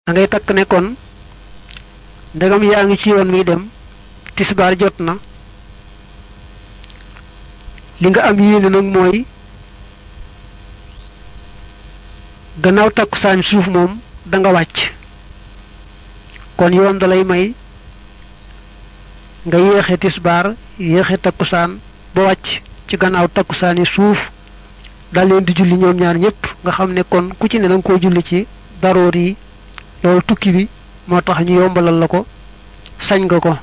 da ngay takk ne kon ndegam yaa ngi ci yoon wi dem tisbaar jot na li nga am yéene nag mooy gannaaw takkusaan suuf moom da nga wàcc kon yoon da lay may nga yéexe tisbaar yéexe takkusaan ba wàcc ci gannaaw takkusaani suuf dal leen di julli ñoom ñaar ñëpp nga xam ne kon ku ci ne danga koo julli ci daroor yi loolu tukki bi moo tax ñu yombalal la ko sañ nga ko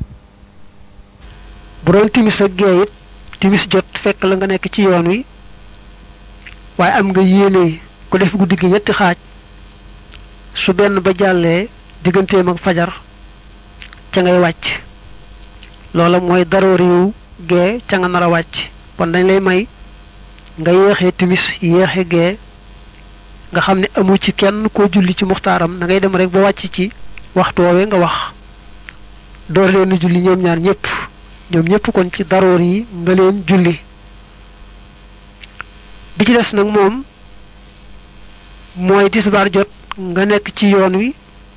bu doon timis ak gee it timis jot fekk la nga nekk ci yoon wi waaye am nga yéene ko def guddi gi ñetti xaaj su benn ba jàllee digganteem ak fajar ca ngay wàcc loola mooy daroori yu gee ca nga nar a wàcc kon dañ lay may nga yéexee timis yéexe gee nga xam ne amu ci kenn koo julli ci muxtaaram da ngay dem rek ba wàcc ci waxtu woowee nga wax door leen julli ñoom ñaar ñëpp ñoom ñëpp kon ci daroor yi nga leen julli bi ci des nag moom mooy tisbaar jot nga nekk ci yoon wi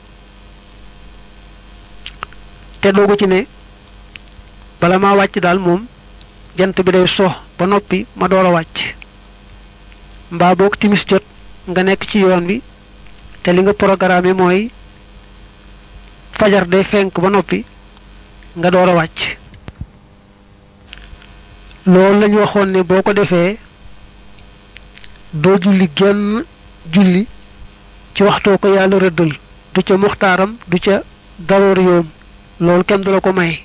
te doogu ci ne bala maa wàcc daal moom jant bi day so ba noppi ma door a wàcc mbaa boog timis jot nga nekk ci yoon wi te li nga programme mooy fajar day fenk ba noppi nga door a wàcc loolu lañu waxoon ne boo ko defee doo julli genn julli ci waxtoo ko yàlla rëddal du ca muxtaaram du ca daroor yoom loolu kenn du la ko may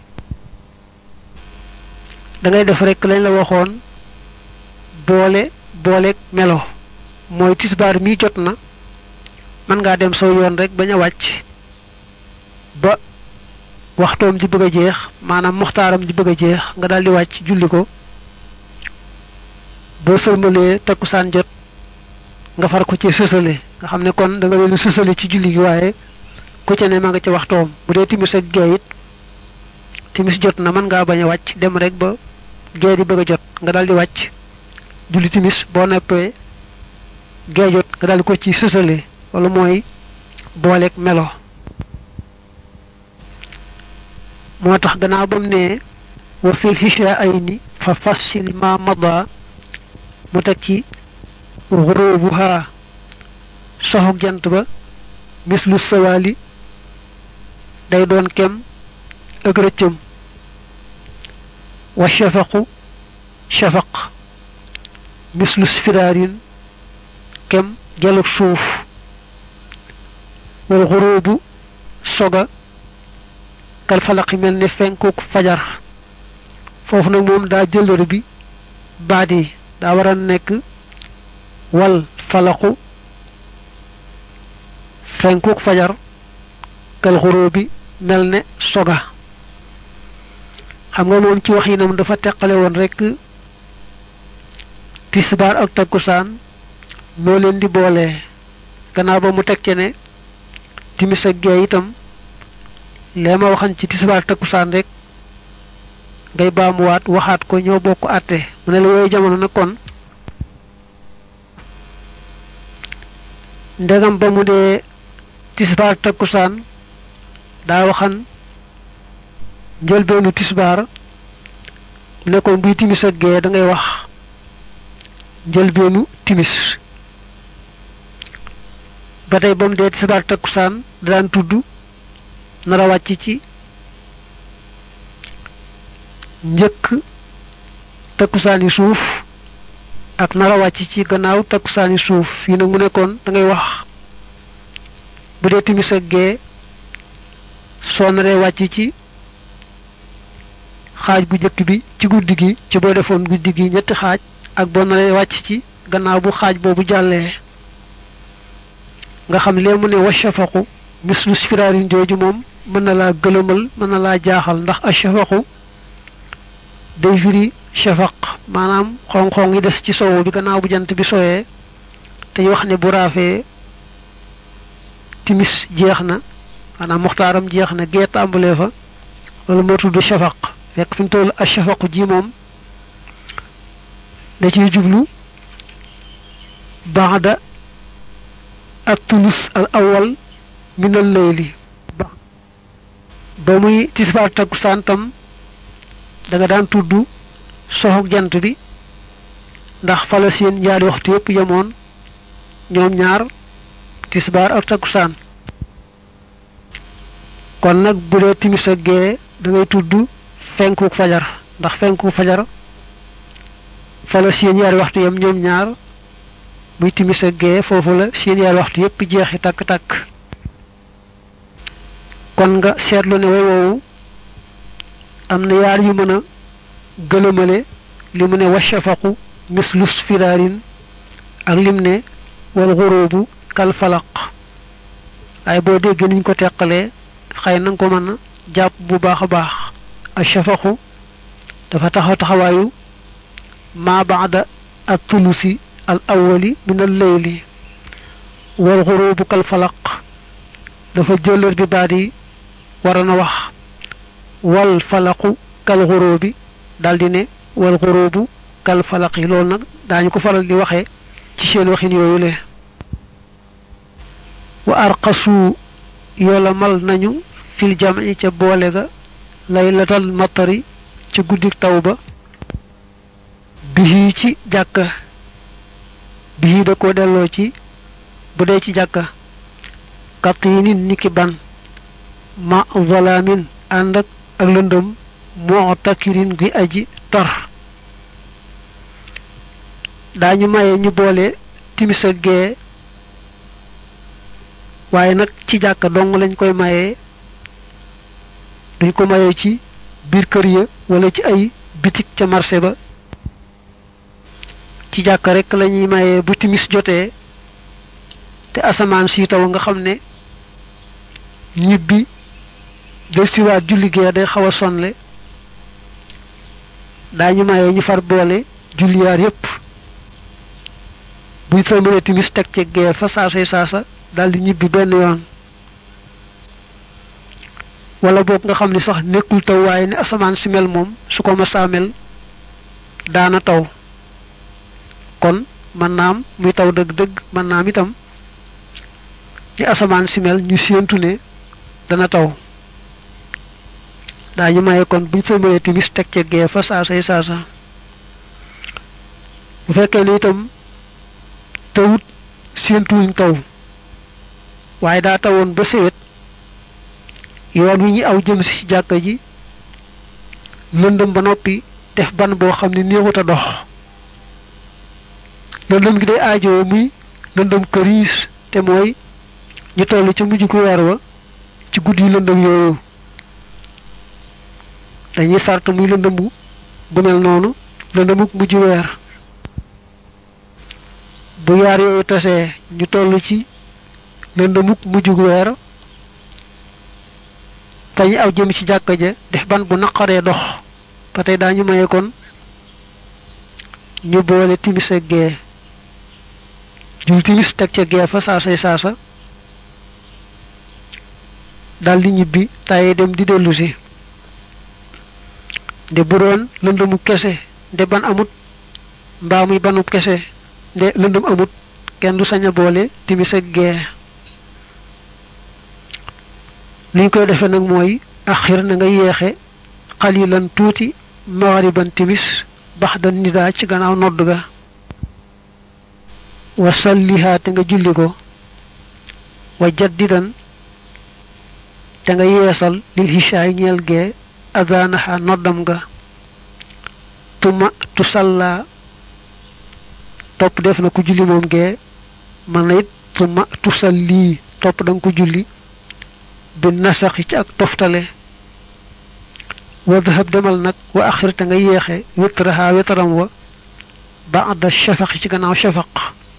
da ngay def rekk lañ la waxoon boole booleeg melo mooy tisbaar mi jot na mën ngaa dem soo yoon rek bañ a wàcc ba waxtoom di bëgg a jeex maanaam muxtaaram di bëgg a jeex nga daal di wàcc julli ko boo sëlmalee takkusaan jot nga far ko ci sësale nga xam ne kon da nga leen sësale ci julli gi waaye ku ca ne ma nga ci waxtoom bu dee timis ak gee it timis jot na mën ngaa bañ a wàcc dem rek ba gee di bëgg a jot nga daal di wàcc julli timis boo neppee gee jot nga daal di ko ci sësale wala mooy booleeg melo moo tax gannaaw ba mu ne wa fil hisha ay ni fa fassil ma mada mu teg ci xurubuha soxog jant ba mislu sawaali day doon kem ak rëccëm wa shafaqu shafaq mislu sfiraarin kem jalug suuf wal xurubu soga kal falaqi mel ne fenkuk fajar foofu nag moom daa jëlër bi baat yi daa war a nekk wal falaqu fenkuk fajar kal xuroo bi mel ne soga xam nga moom ci wax yi nam dafa teqale woon rekk tisbaar ak takkusaan noo leen di boole gannaaw ba mu teg ci ne timis ak gee itam lee ma waxan ci tisbaar takkusaan rek ngay baamuwaat waxaat ko ñoo bokk àtte mu ne la yooyu jamono nag kon ndegam ba mu dee tisbaar takkusaan daa waxan njëlbeenu tisbaar mu ne kon buy timis ak gee da ngay wax njëlbeenu timis ba tey ba mu dee tisbaar takkusaan da daan tudd nara wàcc ci njëkk takkusaani suuf ak nara wàcc ci gannaaw takkusaani suuf fii nag mu nekkoon da ngay wax bu dee timis ak gee soo naree wàcc ci xaaj bu njëkk bi ci guddi gi ci boo defoon guddi gi ñetti xaaj ak boo naree wàcc ci gannaaw bu xaaj boobu jàllee nga xam lee mu ne wa shafaqu mislu sfiraarin jooju moom mën na laa gëlëmal mën na laa jaaxal ndax a shafaqu day firi shafaq maanaam xong-xong yi des ci sowu bi gannaaw bu jant bi soyee te ñu wax ne bu raafee timis jeex na maanaam muxtaaram jeex na gee tàmbalee fa wala moo tudd shafaq fekk fi mu toll a shafaqu ji moom da ciy jublu baada ak tulus al awal minal layli ba muy tisbaar takkusaan tam da nga daan tudd soxog jant bi ndax fala seen ñaari waxtu yépp yemoon ñoom ñaar tisbaar ak takkusaan kon nag bu dee timis ak gee da ngay tudd fenkuk fajar ndax fenkuk fajar fala seen ñaari waxtu yem ñoom ñaar muy timis ak gee foofu la seen ñaari waxtu yépp jeexi takk-takk kon nga seetlu ne way woowu am na yaar yu mën a gëlëmale li mu ne washafaqu mislus firaarin ak lim ne wal xurubu kal falaq waaye boo déggee niñ ko teqalee xëy na nga ko mën a jàpp bu baax a baax a shafaqu dafa taxaw taxawaayu ma baada at tulusi al awwali min al layli wal xurubu kal falaq dafa jëlër bi baat yi waroon a wax wal falaqu kal xurubi daldi ne wal xurubu kal falaq yi loolu nag daañu ko faral di waxee ci seen waxin yooyu le wa arqasu yoola mal nañu fil jam'i ca boole ga laylatal matari ca guddik taw ba bihi ci jàkka bihi da ko delloo ci bu dee ci jàkka katinin niki ban ma zalamin ànd ak ak lëndëm moo takkirin gi aji tor daañu maye ñu boole timis ak gee waaye nag ci jàkka dong lañ koy mayee duñ ko mayee ci biir kër ya wala ci ay bitik ca marché ba ci jàkka rek lañuy mayee bu timis jotee te asamaan si taw nga xam ne ñibbi del siwaat julli gee day xaw a sonle daañu mayee ñu far boole julliyaar yépp buy sëlmalee timis teg ci gee fa saasay saasa daldi ñibbi benn yoon wala boog nga xam ni sax nekkul taw waaye ne asamaan si mel moom su ko masaa mel daana taw kon mën naam muy taw dëgg-dëgg mën naam itam ni asamaan si mel ñu séentu ne dana taw daañu maye kon buñ sëlmalee timis teg ci gee fa saasay saasa bu fekkee ne itam tawut séentuwuñ taw waaye daa tawoon ba séwét yoon wi ñi aw jëm si ci jàkka ji lëndëm ba noppi def ban boo xam ne néexut a dox lëndëm gi day aajoo muy lëndëm këriis te mooy ñu toll ca mujj ku weer wa ci guddi lëndëm yooyu dañuy sart muy lëndëm bu bu mel noonu lëndëmuk mujj weer bu yaar yooyu tasee ñu toll ci lëndëmuk mujjug weer fañu aw jëm ci jàkka ja def ban bu naqaree dox ba tey daañu maye kon ñu boole timis ak gee jul timis teg ca gee fa saasay saasa daldi ñibbi tàyyi dem di dellu si nde bu doon lëndëmu kese nde ban amut mbaa muy banub kese nde lëndëm amut kenn du sañ a boole timis ak gee liñ koy defee nag mooy axir na nga yeexe xalilan tuuti maxariban timis bax da nidaa ci gannaaw nodd ga wa sallihaa te nga julli ko wa jaddidan te nga yeesal lil hishaay ñeel gee adanaha noddam ga tuma tu salla topp def na ko julli moom gee man na it tuma tu salli topp da nga ko julli bi nasaxi ci ak toftale wa dhahab demal nag wa axir te nga yeexe witraha witaram wa ba'da shafaqi ci gannaaw shafaq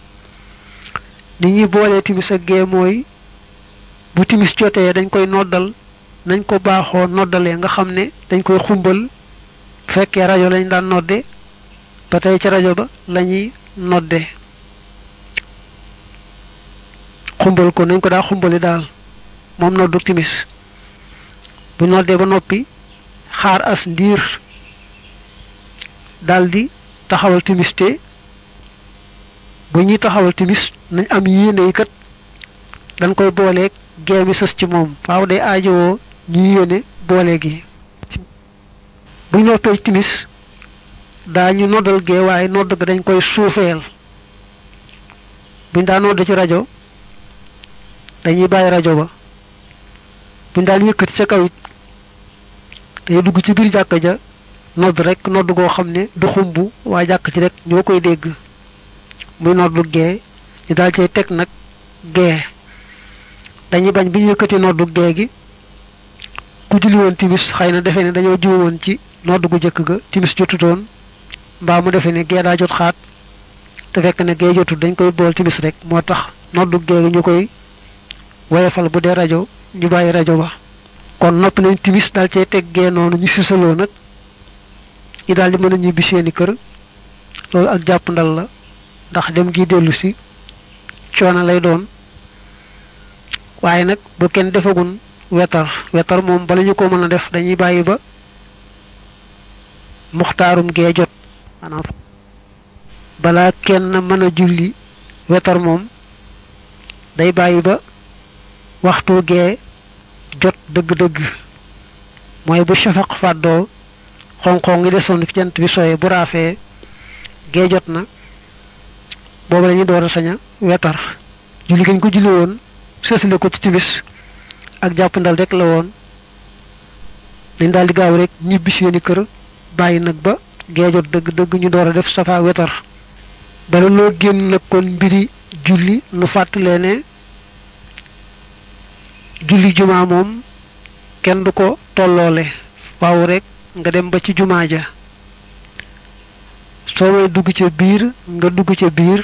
ni ñuy boolee timis ak gee mooy bu timis jotee dañ koy noddal nañ ko baaxoo noddalee nga xam ne dañ koy xumbal fekkee rajo lañ daan nodde ba tey ca rajo ba lañuy nodde xumbal ko nañ ko daa xumbali daal moom noddu timis bu noddee ba noppi xaar as ndiir daldi taxawal timis te bu ñuy taxawal timis nañ am yéene yi kat dañ koy booleeg gee mi sës ci moom faaw day aajowoo ñu yéene boole gi buñ noppee timis daañu noddal gee waaye nodd ga dañ koy suufeel buñ daa nodd ci rajo dañuy bàyyi rajo ba buñ daan yëkkati ca kaw it day dugg ci biir jàkka ja nodd rek nodd goo xam ne du xumb waa jàkk ci rek ñoo koy dégg muy noddu gee ñu daal cay teg nag gee dañuy bañ bi ñu yëkkati noddu gee gi ku julli woon timis xëy na defe ne dañoo juumoon ci nodd gu jëkk ga timis jotutoon mbaa mu defe ne gee daa jot xaat te fekk ne gee jotut dañ koy bool timis rek moo tax noddu gee gi ñu koy woyefal bu dee rajo ñu bàyyi rajo ba kon nopp nañ timis daal cay teg gee noonu ñu fisaloo nag ñi daal di mën a ñibbi seeni kër loolu ak jàpp ndal la ndax dem gi dellu si coono lay doon waaye nag bu kenn defagun wetar wetar moom bala ñu ko mën a def dañuy bàyyi ba muxtaarum gee jot maanaam balaa kenn mën a julli wetar moom day bàyyi ba waxtu gee jot dëgg-dëgg mooy bu shafaq fàddoo xonqon ngi desoon fi jant bi sooyee bu raafee gee jot na boobu la ñuy door a sañ a wetar julli gañ ko julli woon sësale ko ci timis ak jàppandal rek la woon dañ daal di gaaw rek ñibbi seeni kër bàyyi nag ba gee jot dëgg dëgg ñu door a def safa wetar bala loo génn nag kon mbiri julli nu fàttalee ne julli jumaa moom kenn du ko tolloole waaw rek nga dem ba ci jumaa ja soo may dugg ca biir nga dugg ca biir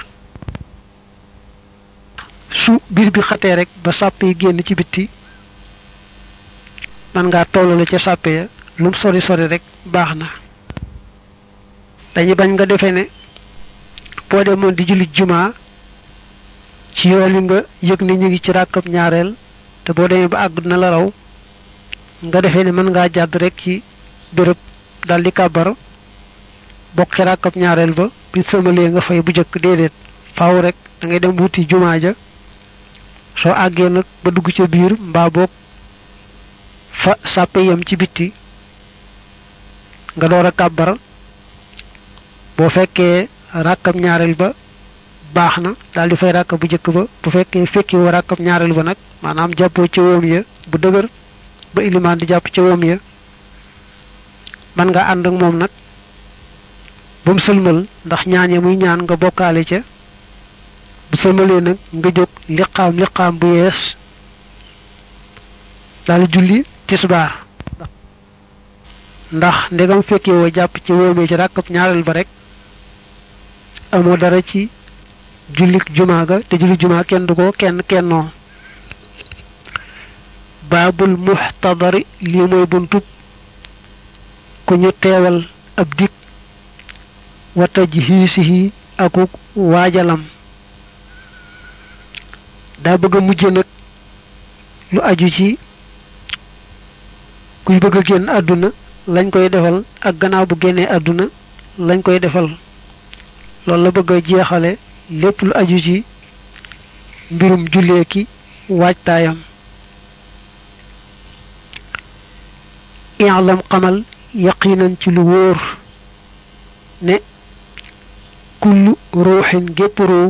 su biir bi xatee rek ba sàpp yi génn ci bitti man ngaa tollale ca sàppe ya lum sori sori rek baax na dañuy bañ nga defee ne boo demoon di julli jumaa ci yoon yi nga yëg ne ñu ngi ci ràkkab ñaareel te boo demee ba àgg na la raw nga defee ne mën ngaa jàdd rek ci béréb dal di kàbbar bokk ci ràkkab ñaareel ba bi sëmalee nga fay bu jëkk déedéet faaw rek da ngay dem wuti jumaa ja soo àggee nag ba dugg ca biir mbaa boog fa sàppe yam ci bitti nga door a kàbbar boo fekkee ràkkab ñaareel ba baax na daal di fay ràkka bu jëkk ba bu fekkee fekki woo ràkkab ñaareel ba nag maanaam jàppoo ci woom ya bu dëgër ba ilimaan di jàpp ci woom ya man nga ànd ak moom nag ba mu sëlmal ndax ñaan ya muy ñaan nga bokkaale ca bu sëlmalee nag nga jóg liqaam liqaam bu yees daal di julli tisbaar ndax ndegam fekkee woo jàpp ci woomee ci ràkkab ñaareel ba rek amoo dara ci jullik jumaa ga te julli jumaa kenn du ko kenn kennoo baabul muxtadari lii mooy buntub ku ñu teewal ab dig wata ji xiisihi akuk waajalam daa bëgg a mujj nag lu aju ci kuy bëgg a génn àdduna lañ koy defal ak gannaaw bu génnee àdduna lañ koy defal loolu la bëgg a jeexale lépp lu aju ci mbirum jullee ki waajtaayam i'lam xamal yaqinan ci lu wóor ne kullu ruuxin gépp ruu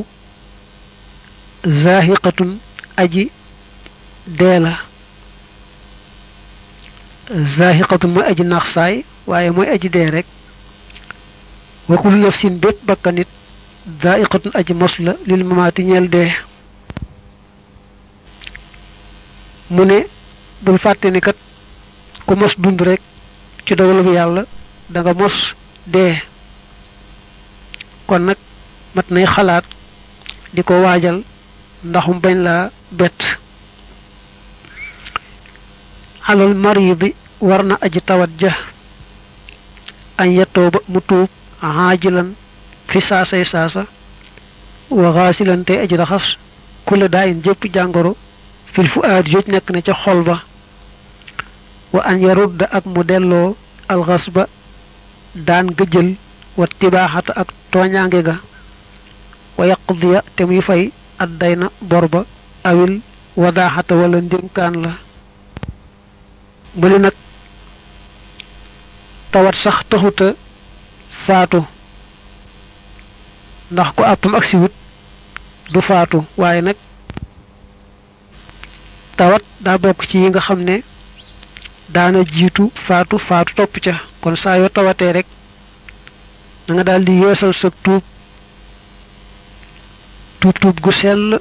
zaahiqatun aji dee la zaahiqatun mooy aji nax saay waaye mooy aji dee rek wa kullu nafsin bépp bakkanit zaahiqatun aji mos la lil mamaati ñeel dee mu ne bul fàtte ni kat ku mos dund rek ci dogalu yàlla da nga mos dee kon nag mat nay xalaat di ko waajal ndaxum bañ laa bett alal maridi war na aji tawat ja añ yettoo ba mu tuub xaajilan fi saasay saasa wa xaasilan tey aji raxas kula daa in jëpp jàngoro fil fu aad joj nekk na ca xol ba wa an yarudda ak mu delloo alxas ba daan gëjël wa tibaaxata ak tooñaange ga wa yaqdiya te muy fay adday na bor ba awil wadaaxata wala ndénkaan la mu ne nag tawat sax taxuta faatu ndax ko àppam ak siwut du faatu waaye nag tawat daa bokk ci yi nga xam ne daana jiitu faatu faatu topp ca kon saa yoo tawatee rek na nga daal di yeesal sa tuub tuub tuub gu sell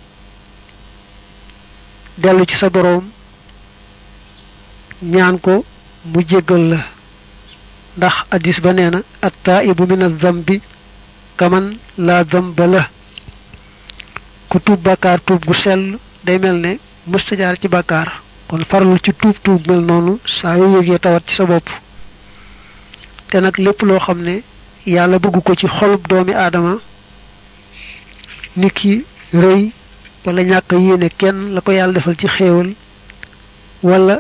dellu ci sa boroom ñaan ko mu jéggal la ndax addis ba nee na attaibu min az-zambi kaman la zamba la ku tuub bàkkaar tuub gu sell day mel ne mësta jaar ci bàkkaar kon farlu ci tuub tuub mel noonu saa yoo yëgee tawat ci sa bopp te nag lépp loo xam ne yàlla bëgg ko ci xolub doomi aadama nit ki rëy wala ñàkk yéene kenn la ko yàlla defal ci xéewal wala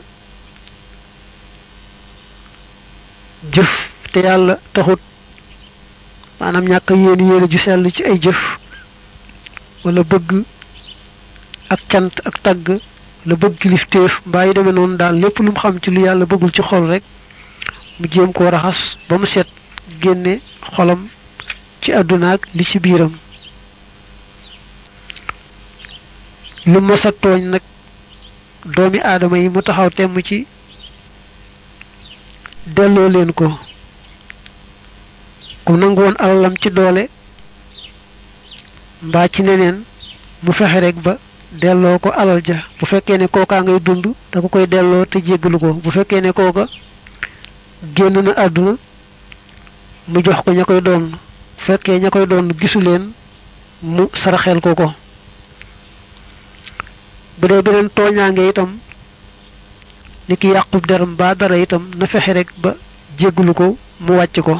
jëf te yàlla taxut maanaam ñàkk yéene yéene ju sell ci ay jëf wala bëgg ak cant ak tagg wala bëgg kilifteef mbaa yi demee noonu daal lépp lu mu xam ci lu yàlla bëggul ci xol rek mu jéem koo raxas ba mu set génne xolam ci àdduna ak li ci biiram lu masa tooñ nag doomi aadama yi mu taxaw temm ci delloo leen ko ku nangu woon alalam ci doole mbaa ci neneen mu fexe rek ba delloo ko alal ja bu fekkee ne kookaa ngay dund da ko koy delloo te jéggalu ko bu fekkee ne kooka génn na àdduna mu jox ko ña koy doon bu fekkee ña koy doon gisu leen mu saraxeel ko ko bu dee beneen tooñaange itam ni ki yàqub deram ba dara itam na fexe rek ba jéggalu ko mu wàcc ko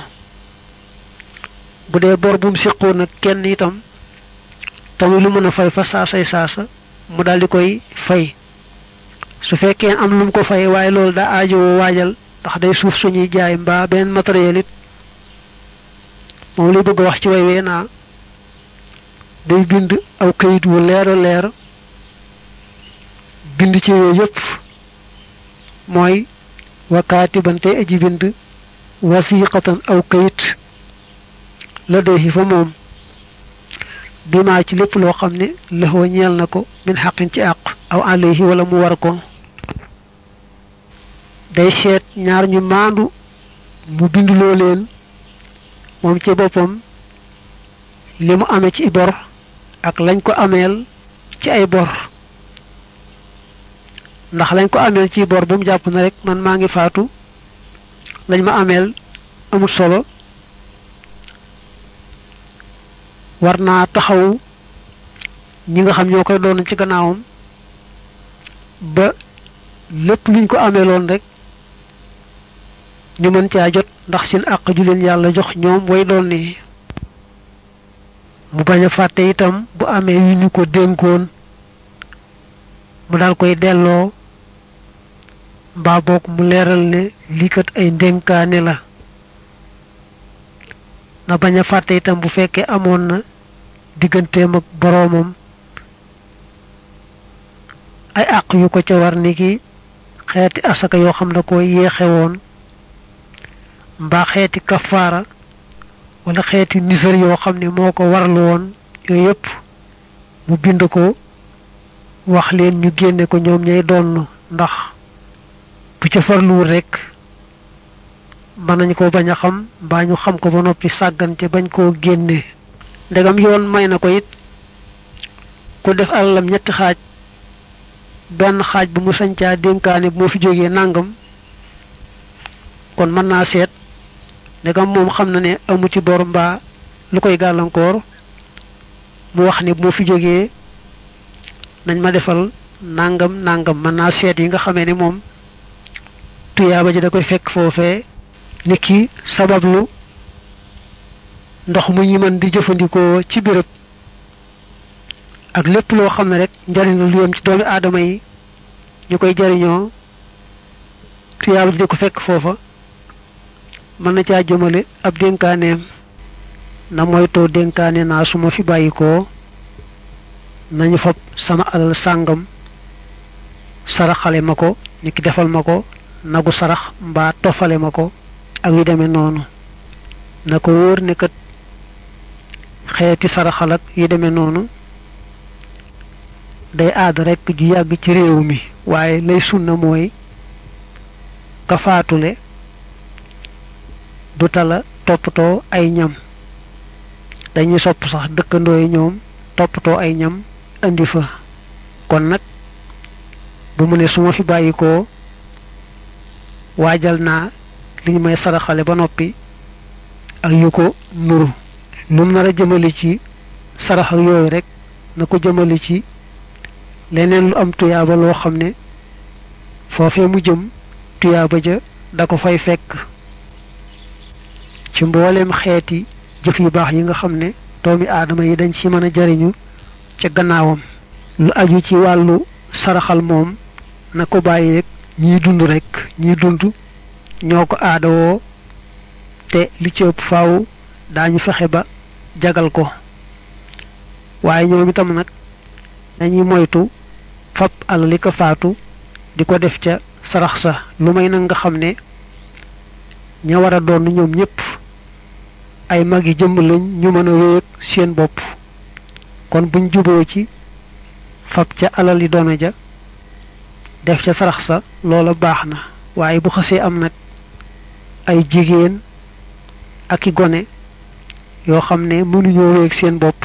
bu dee bor bu mu siqoo nag kenn itam tamit lu mën a fay fa saasay saasa mu daal di koy fay su fekkee am lu mu ko fay waaye loolu daa aajowoo waajal ndax day suuf suñuy jaay mbaa benn matériel it moom lay bëgg a wax ci way wee naa day bind aw kayit wu leer a leer bind ci yooyu yëpp mooy wakaatiban tey aji bind wasiqatan aw kayit la doy fa moom bi maa ci lépp loo xam ne lëxoo ñeel na ko min xaqin ci àq aw alayhi wala mu war ko day seet ñaar ñu maandu mu binduloo leen moom ci boppam li mu amee ci bor ak lañ ko ameel ci ay bor ndax lañ ko ameel ci bor bu mu jàpp na rek man maa ngi faatu lañ ma ameel amul solo war naa taxaw ñi nga xam ñoo koy doon ci gannaawam ba lépp luñ ko ameeloon rek ñu mën caa jot ndax seen àq ju leen yàlla jox ñoom way doon ni mu bañ a fàtte itam bu amee yu ñu ko dénkoon mu daal koy delloo mbaa boog mu leeral ne lii kat ay ndénkaane la na bañ a fàtte itam bu fekkee amoon na digganteem ak boroomam ay àq yu ko ca war ni ki xeeti asaka yoo xam ne ko yéexe woon mbaa xeeti kafaara wala xeeti nisar yoo xam ne moo ko warlu woon yooyu yëpp mu bind ko wax leen ñu génne ko ñoom ñay donn ndax bu ca farluwul rekk mën nañ ko bañ a xam mbaa ñu xam ko ba noppi sàggan ca bañ koo génne ndegam yoon may na ko it ku def alalam ñetti xaaj benn xaaj bu mu sañcaa dénkaane bu moo fi jógee nàngam kon mën naa seet ndegam moom xam na ne amu ci bor mbaa lu koy gàllankoor mu wax ne bu moo fi jógee nañ ma defal nàngam nàngam mën naa seet yi nga xamee ne moom tuyaaba ji da koy fekk foofee nit ki sabablu ndox mu ñi mën di jëfandikoo ci béréb ak lépp loo xam ne rek njariñ la lu yem ci doomi aadama yi ñu koy jariñoo tuyaaba ji da ko fekk foofa mën na caa jëmale ab dénkaaneem na moytoo dénkaane naa su ma fi bàyyikoo nañu fab sama alal sàngam saraxale ma ko ni ki defal ma ko nagu sarax mbaa tofale ma ko ak yu demee noonu na ko wóor ne kat xeeti saraxal ak yu demee noonu day aada rekk ju yàgg ci réew mi waaye lay sunna mooy ka faatule du tala toppatoo ay ñam dañuy sopp sax dëkkandoo yi ñoom toppatoo ay ñam indi fa kon nag bu mu ne su ma fi bàyyikoo waajal naa li ñu may saraxale ba noppi ak yu ko nuru lu mu nar a jëmale ci sarax ak yooyu rek na ko jëmale ci leneen lu am tuyaaba loo xam ne foofee mu jëm tuyaaba ja da ko fay fekk ci mbooleem xeeti jëf yu baax yi nga xam ne doomi aadama yi dañ ci mën a jariñu ca gannaawam lu aju ci wàllu saraxal moom na ko bàyyeeg ñiy dund rekk ñiy dund ñoo ko aadawoo te li ci ëpp faaw daañu fexe ba jagal ko waaye ñoom itam nag dañuy moytu fab alali ko faatu di ko def ca sarax sa lu may nag nga xam ne ña war a doon ñoom ñépp ay mag yi jëmm lañ ñu mën a wéeg seen bopp kon buñ juboo ci fab ca alal yi doona ja def ca sarax sa loola baax na waaye bu xasee am nag ay jigéen ak i gone yoo xam ne mënuñoo wéeg seen bopp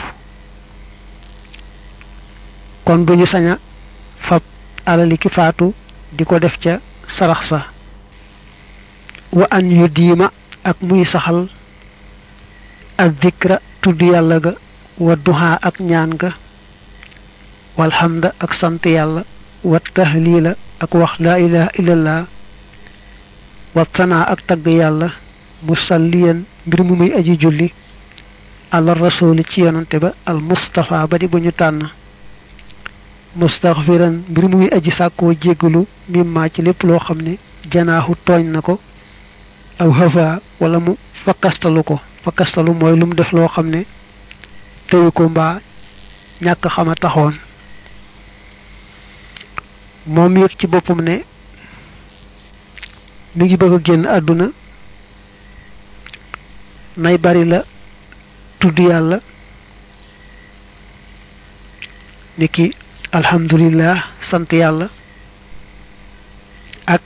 kon duñu sañ a fab alali ki faatu di ko def ca sarax sa wa an yu diima ak muy saxal ak dikra tudd yàlla ga wa duhaa ak ñaan ga walhamda ak sant yàlla wa tahlila ak wax laa ilaha illallah wa sanaa ak tagg yàlla musalliyan mbir mu muy aji julli ala rasuli ci yonante ba al mustafa ba di bu ñu tànn mustaxfiran mbir mu muy aji sàkkoo jéggalu mimma ci lépp loo xam ne janaaxu tooñ na ko aw hafa wala mu fakkastalu ko fakkastalu mooy lu mu def loo xam ne teyu ko mbaa ñàkk xama taxoon moom yëg ci boppam ne mi ngi bëgg a génn àdduna nay bari la tudd yàlla niki alhamdulillah sant yàlla ak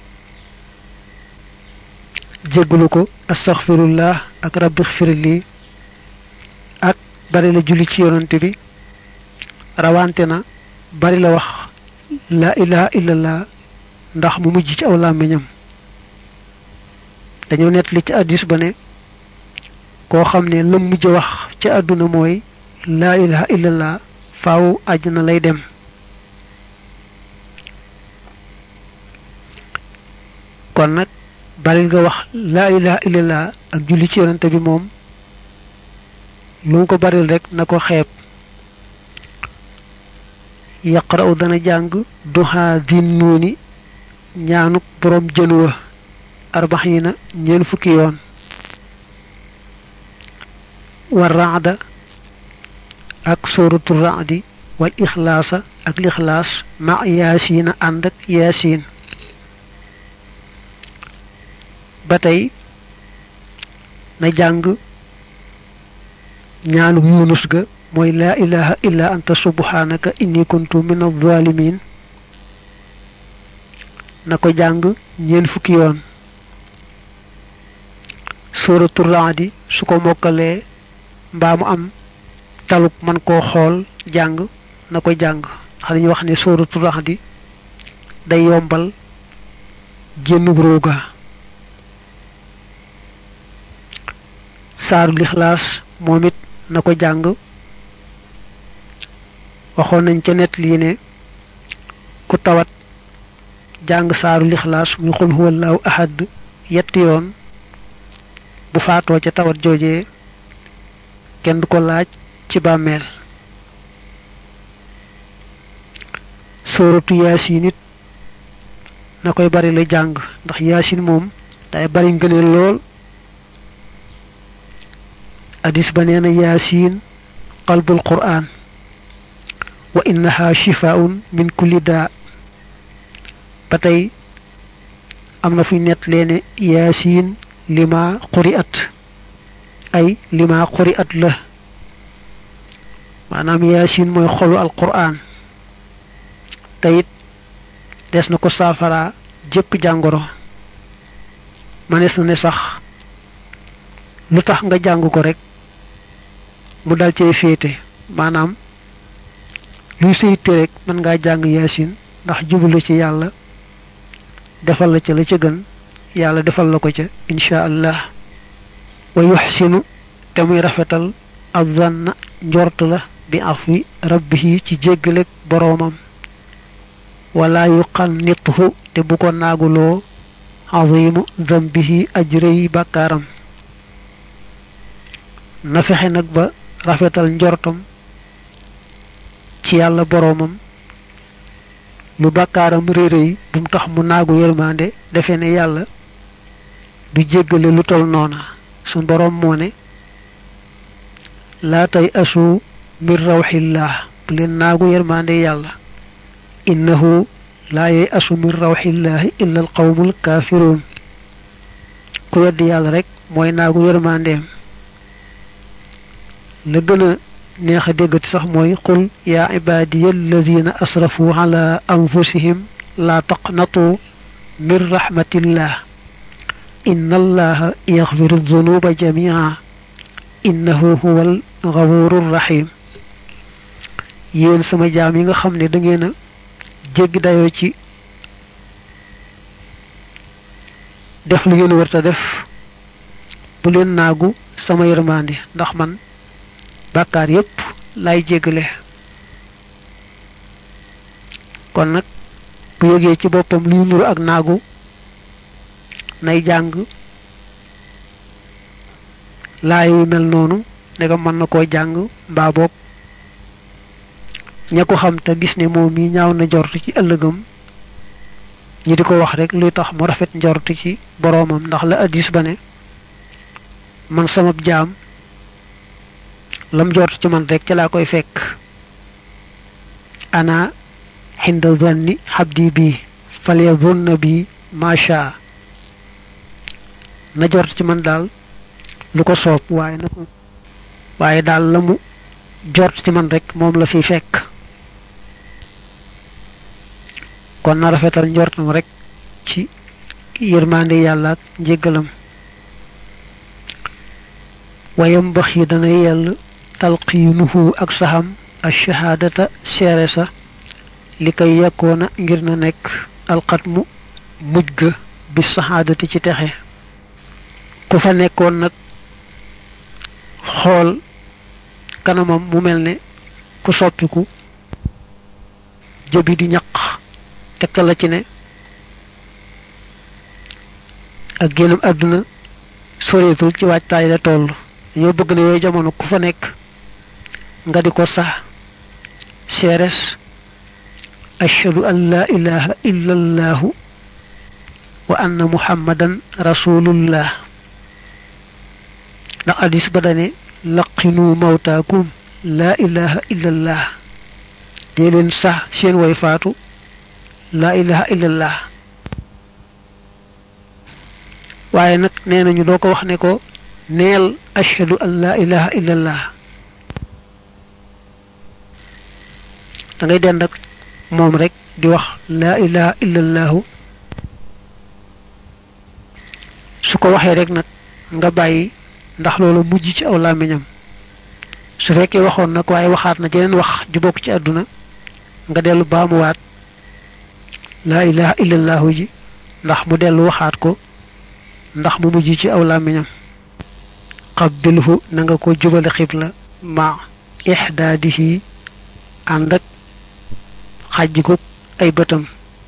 jéggalu ko astaghfirullah ak rabbi xfirli ak bari la julli ci yonante bi rawante na bari la wax la ilaha illallah ndax mu mujj ci aw làmmiñam dañoo nett li ci addis ba ne koo xam ne lam mujj wax ci àdduna mooy laa ilaha illallah faaw àjjana lay dem kon nag bari nga wax laa ilaha illallah ak julli ci yonante bi moom lu mu ko baril rek na ko xeeb yaqra'u dana jàng duha din nuuni ñaanuk boroom jën wa arbaxina ñeen fukki yoon war raada ak sóoratu raadi wal ixlaasa ak lixlaas ma yaasiina ànd ak yaasiin ba tey na jàng ñaanu yunus ga mooy laa ilaha illa anta subhanaka inni kuntu min adh-dhalimin na ko jàng ñeen fukki yoon sóoratu raadi su ko mokkalee mbaa mu am taluk man koo xool jàng na ko jàng ndax dañuy wax ne sóoratu raadi day yombal génnug rooga saaru lixlaas moom it na ko jàng waxoon nañ ca net lii ne ku tawat jàng saaru lixlaas muy xul huwallaahu ahad yetti yoon bu faatoo ca tawat joojee kenn du ko laaj ci bàmmeel sóoratu yaasin it na koy bari la jàng ndax yaasin moom day bari ngëneel lool hadis ba nee na yaasin qalbul qur'an wa innaha shifaun min kulli daa ba tey am na fuy nett leene yaasiin lima xuri at ay lima xuri at la maanaam yaasiin mooy xolu alquran te it des na ko saafara jëpp jàngoro manees na ne sax lu tax nga jàng ko rek mu dal cee féete maanaam luy sayte rek mën ngaa jàng yaasin ndax jublu ci yàlla defal la ca la ca gën yàlla defal la ko ca insha allah wa yuxsinu te muy rafetal azanna njort la bi afwi rabbihi ci jéggalek boroomam wala yuqannithu te bu ko naaguloo azimu zambihi ajrëy bàkkaaram na fexe nag ba rafetal njortam ci yàlla boroomam lu bàkkaaram réeréy bu mu tax mu naagu yërmande defe ne yàlla du jéggale lu tol noona suñ boroom moo ne laa tay asu min rawxillah bu leen naagu yërmande yàlla innahu laa yey asu min rawxillaahi illa al qawmul kaafiruun ku weddi yàlla rek mooy naagu yërmandeem la gën a neex a déggati sax mooy qul yaa ibaadiya alladina asrafu ala anfusihim laa taqnatu min rahmatillah inna allaha yaxfiru dunuba jamia innahu huwa al gafuru rahim yéen sama jaam yi nga xam ne da ngeen a jéggi dayoo ci def lu ngeen wërta def bu leen naagu sama yërmande ndax man bàkkaar yépp lay jéggale kon nag bu yëgee ci boppam luy nuru ak naagu nay jàng laay yu mel noonu ndegam mën na koo jàng mbaa boog ña ko xam te gis ne moom mi ñaaw na njort ci ëllëgam ñi di ko wax rek luy tax mu rafet njort ci boroomam ndax la addis ba ne man sama jaam lam njort ci man rek ca laa koy fekk ana xinda zanni xabdi bi falyazunna bi macha na jort ci man daal lu ko soob waaye na ko waaye daal la mu jort ci man rek moom la fi fekk kon na rafetal njortam rek ci yërmande yàlla ak njéggalam wayam bax yi dana yell talqiinuhu ak saxam ash-shahaadata seere sa li koy yekkoona ngir na nekk alxatmu mujj ga bi saxaadati ci texe ku fa nekkoon nag xool kanamam mu mel ne ku soppiku jëbi di ñaq tegtal la ci ne ak génnam àdduna soreetul ci waajtaay la toll dañoo bëgg ne yooyu jamono ku fa nekk nga di ko sax seeres ashhadu an laa ilaha illa allahu wa anna muhammadan rasulullah ndax hadis ba dane laqinu mawtaakum laa ilaha illa allah dee leen sax seen way faatu laa ilaha illa allah waaye nag nee nañu doo ko wax ne ko neel ashhadu an laa ilaha illa allah da ngay dend ak moom rek di wax laa ilaha illa allahu su ko waxee rek nag nga bàyyi ndax loolu mujj ci aw làmmiñam su fekkee waxoon nag waaye waxaat na jeneen wax ju bokk ci àdduna nga dellu baamuwaat laa ilaha illa allahu ji ndax mu dellu waxaat ko ndax mu mujj ci aw làmmiñam qabbilhu na nga ko jubale xibla ma ixdaadihi ànd ak xàjjikuk ay bëtam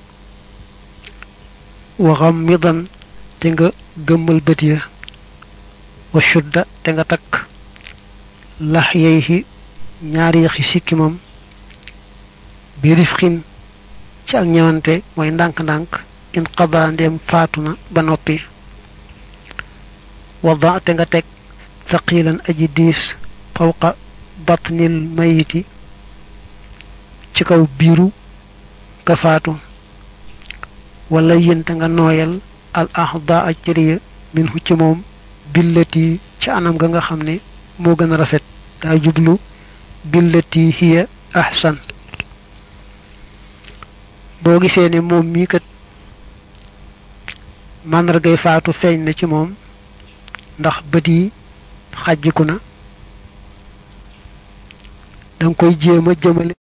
waxam midan te nga gëmmal bët ya wa shudda te nga takk lax yeyhi ñaari yaxi sikkimam bi rifxin ci ak ñëwante mooy ndànk-ndànk in qada ndeem faatu na ba noppi wada te nga teg thaqilan aji diis fawqa batnil mayiti ci kaw biiru ka faatu wala yénte nga nooyal al ahda ak cëriya min hu ci moom billati ci anam ga nga xam ne moo gën a rafet daa jublu billati hiya ahsan boo gisee ne moom mii kat màndargay faatu feeñ na ci moom ndax bët yi xàjjiku na danga koy jéem a jëmale